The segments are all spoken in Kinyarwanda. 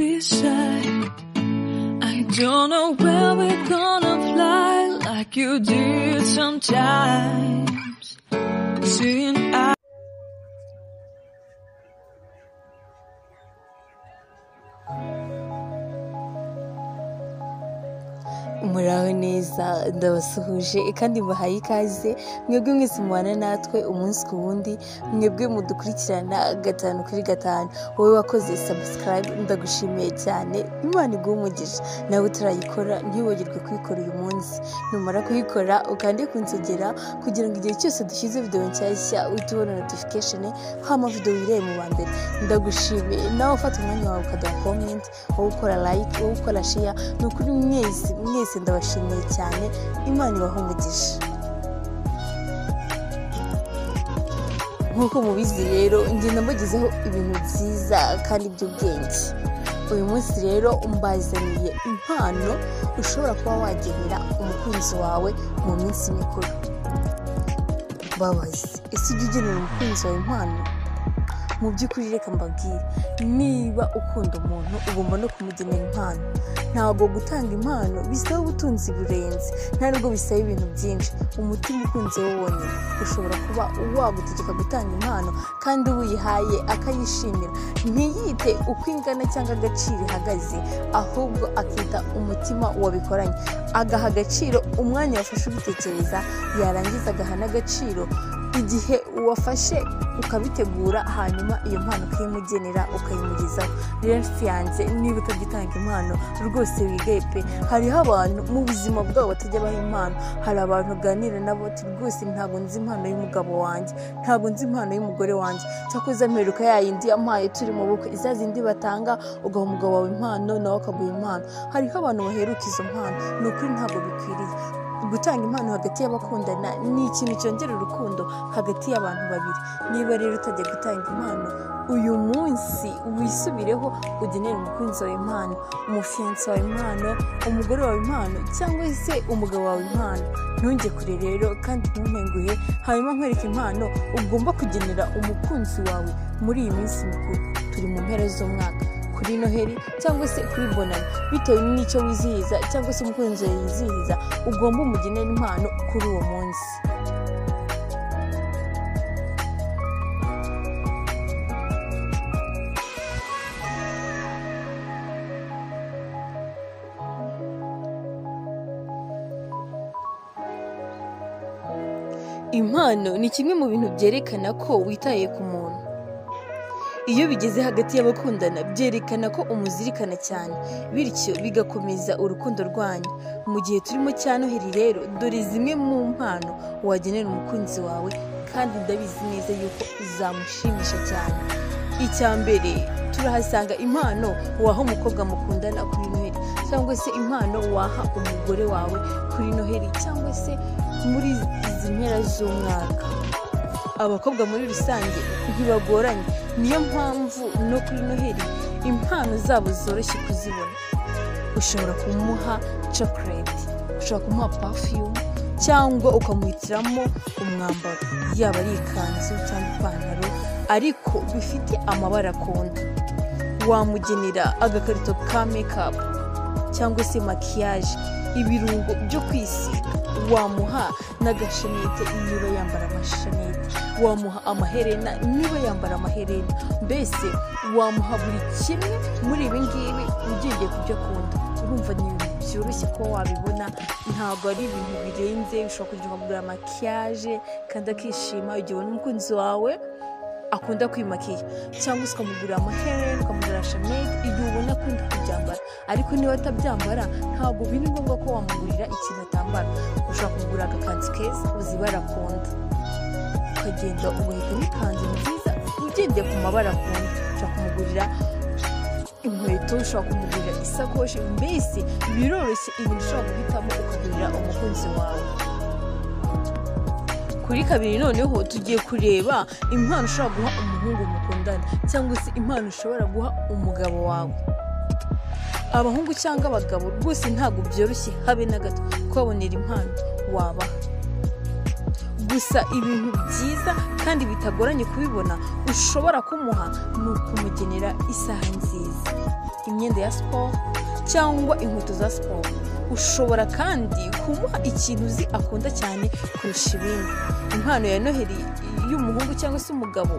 inside. I don't know where we're gonna fly like you did sometimes. Seeing I muraho neza ndabasuhuje kandi mubahaye ikaze mwebwe mwese mubana natwe umunsi ku wundi mwebwe mudukurikirana gatanu kuri gatanu wowe wakoze sabusikarayibu ndagushimiye cyane imana iguha umugisha nawe utarayikora ntiwibagirwe kuyikora uyu munsi numara kuyikora ukande kunsogera kugira ngo igihe cyose dushyize videwo nshyashya uhite ubona notifikasheni hama videwo wirebe mu wa mbere ndagushimiye nawe ufata umwanya wawe ukaduha komenti wowe ukora layike wowe ukora shiya ni ukuri mwese mwese ndabashimiye cyane imana ibaha umugisha nk'uko mubizi rero ngenda mbagezeho ibintu byiza kandi by'ubwenge uyu munsi rero mbazaniye impano ushobora kuba wagenera umukunzi wawe mu minsi mikuru babaze ese ujya ugenera umukunzi wawe impano mu by'ukuri reka mbabwire niba ukunda umuntu ugomba no kumugenera impano ntabwo gutanga impano bisaba ubutunzi burenze nta nubwo bisaba ibintu byinshi umutima ukunze wo wonyine ushobora kuba wagutegeka gutanga impano kandi uwo uyihaye akayishimira ntiyite uko ingana cyangwa agaciro ihagaze ahubwo akita umutima wabikoranye agaha agaciro umwanya wafashe ubitekereza yarangiza agaha n'agaciro igihe uwafashe ukabitegura hanyuma iyo mpano ukayimugenera ukayimugezaho rero inshuti yanjye niba utagitanga impano rwose wigaye pe hariho abantu mu buzima bwabo batajya baha impano hari abantu uganira nabo uti rwose ntabwo nzi impano y'umugabo wanjye ntabwo nzi impano y'umugore wanjye cyakoze mperuka ya yindi yampaye turi mu bukwe za zindi batanga ugaha umugabo wawe impano nawe akaguha impano hariho abantu baheruka izo mpano ni ukuri ntabwo bikwiriye gutanga impano hagati y'abakundana ni ikintu cyongera urukundo hagati y'abantu babiri niba rero utajya gutanga impano uyu munsi wisubireho ugenere umukunzi wawe impano umufiyansi wawe impano umugore wawe impano cyangwa se umugabo wawe impano ntunge kure rero kandi ntuntenguhe hanyuma nkwereke impano ugomba kugenera umukunzi wawe muri iyi minsi mikuru turi mu mpera z'umwaka kuri noheli cyangwa se kuri bonani bitewe n'icyo wizihiza cyangwa se umukunzi wawe yizihiza ugomba umugenera impano kuri uwo munsi impano ni kimwe mu bintu byerekana ko witaye ku muntu iyo bigeze hagati y'abakundana byerekana ko umuzirikana cyane bityo bigakomeza urukundo rwanyu mu gihe turimo cya noheri rero dore zimwe mu mpano wagenera umukunzi wawe kandi ndabizi neza yuko zamushimisha cyane icya mbere turahasanga impano waha umukobwa mukundana kuri noheri cyangwa se impano waha umugore wawe kuri noheri cyangwa se muri izi mpera z'umwaka abakobwa muri rusange ntibagoranye niyo mpamvu no kuri noheri impano zabo zoroshye kuzibona ushobora kumuha cokoreti ushobora kumuha pafiyumu cyangwa ukamuhitiramo umwambaro yaba ari ikanzu cyangwa ipantaro ariko bifite amabara akunda wamugenera agakarito ka mekapu cyangwa se makiyaje ibirungo byo kwisiga wamuha n'agashanete niba yambara amashanete wamuha amaherena niba yambara amaherena mbese wamuha buri kimwe muri ibi ngibi ugendeye ku byo akunda urumva ni ibintu byoroshye kuba wabibona ntabwo ari ibintu birenze ushobora kujya ukagura makiyaje kandi akishima igihe ubona umukunzi wawe akunda kwimakiya cyangwa se ukamugurira amaherena ukamugurira shanete igihe ubona akunda kubyambara ariko niba atabyambara ntabwo biri ngombwa ko wamugurira ikintu atambara ushobora kumugurira agakanzu keza uzi ibara akunda ukagenda ugahitamo ikanzu nziza ugendeye ku mabara akunda ushobora kumugurira inkweto ushobora kumugurira isakoshi mbese biroroshye ibintu ushobora guhitamo ukagurira umukunzi wawe kuri kabiri noneho tugiye kureba impano ushobora guha umuhungu mukundana cyangwa se impano ushobora guha umugabo wawe abahungu cyangwa abagabo rwose ntabwo byoroshye habe na gato kubabonera impano wabaha gusa ibintu byiza kandi bitagoranye kubibona ushobora kumuha ni ukumugenera isaha nziza imyenda ya siporo cyangwa inkweto za siporo ushobora kandi kumuha ikintu uzi akunda cyane kurusha ibindi impano ya noheli y'umuhungu cyangwa se umugabo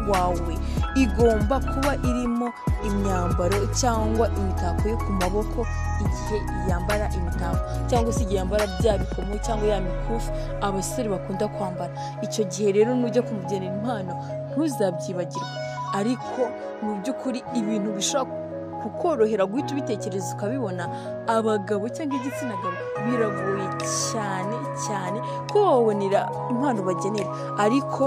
wawe igomba kuba irimo imyambaro cyangwa imitako yo ku maboko igihe yambara imitako cyangwa se igihe yambara bya bikomo cyangwa ya mikufi abasore bakunda kwambara icyo gihe rero nujya kumugenera impano ntuzabyibagirwe ariko mu by'ukuri ibintu bishobora kukorohera guhita ubitekereza ukabibona abagabo cyangwa igitsina gabo biragoye cyane cyane ko bababonera impano bagenera ariko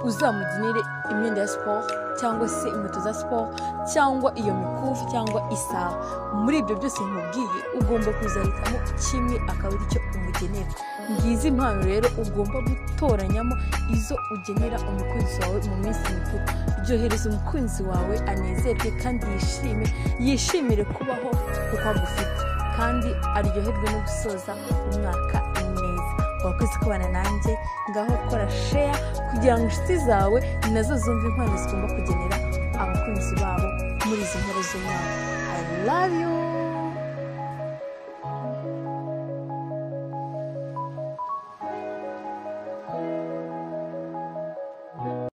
uzamugenere imyenda ya siporo cyangwa se inkweto za siporo cyangwa iyo mikufi cyangwa isaha muri ibyo byose nkubwiye ugomba kuzahitamo kimwe akaba ari cyo umugenera ngizi impano rero ugomba gutoranyamo izo ugenera umukunzi wawe mu minsi mikuru byohereza umukunzi wawe anezerwe kandi yishime yishimire kubaho kuko agufite kandi aryoherwe no gusoza umwaka neza wakoze kubana nanjye ngaho kora sheya kugira ngo inshuti zawe nazo zumve impano zigomba kugenera abakunzi babo muri izi nkuru z'umwaka i love you